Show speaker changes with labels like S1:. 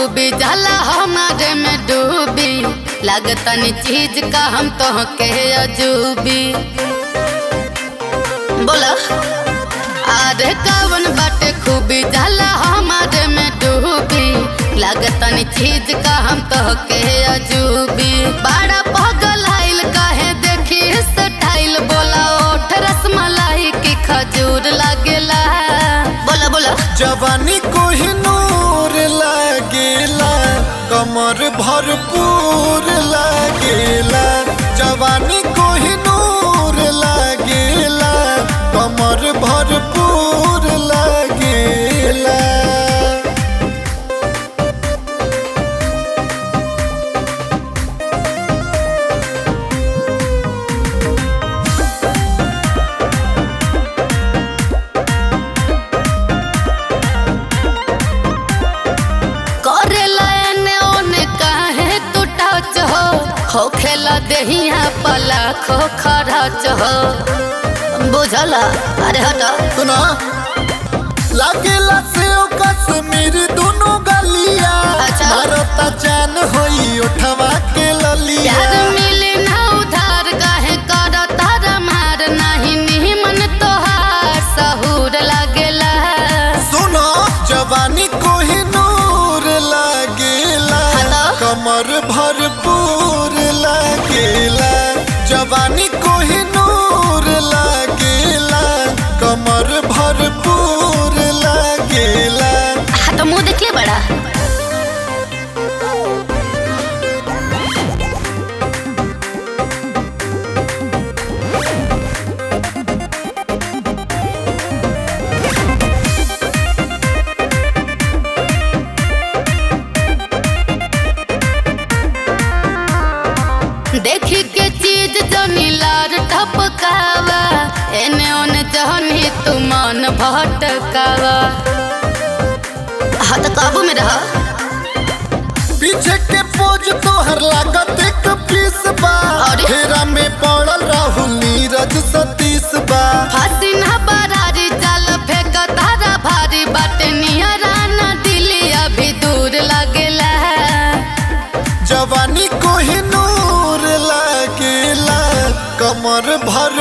S1: खूबी जाला हमारे में डूबी लागतनी चीज का हम तो के अजूबी बोला अरे कवन बाटे खूबी जाला हमारे में डूबी लागतनी चीज का हम तो के अजूबी बड़ा पगल आइल काहे देखी स्टाइल बोला ओठ रसमलाई की खजूर लागेला बोला बोला
S2: जवानी कोहिनूर लागेला कमर भरपूर लागेला जवानी कोहिनूर लागेला कमर भरपूर लागेला
S1: करेला एने ओने काहे तू टच हो हो खेला देहिया पला खो खरच हो बुझला अरे हटा
S2: सुना लागेला से कश्मीर दोनों गलिया
S1: अच्छा।
S2: मारता चैन होई उठवा के ललिया
S1: प्यार मिले ना उधार काहे कर तारा मार नहीं निमन तोहार सहूर लागेला
S2: सुनो जवानी कोहिनूर लागेला
S1: हेलो?
S2: कमर भरपूर लागेला जवानी कोहिनूर लागेला कमर भरपूर लागेला
S1: हाँ तो मुंह देखिए बड़ा देखी के चीज जनी लार टपकावा एने ओने जहनी तू मन भटकावा हाँ तो काबू में रहा
S2: पीछे के पोज तोहर लागत एक पीस बा
S1: अरे?
S2: फेरा में पड़ल राहुल नीरज सतीश बा
S1: फांसी ना बरारी जाल फेंक तारा भारी बाटे निहरा ना दिली अभी दूर लगेला
S2: जवानी कोहिनूर लागेला कमर भर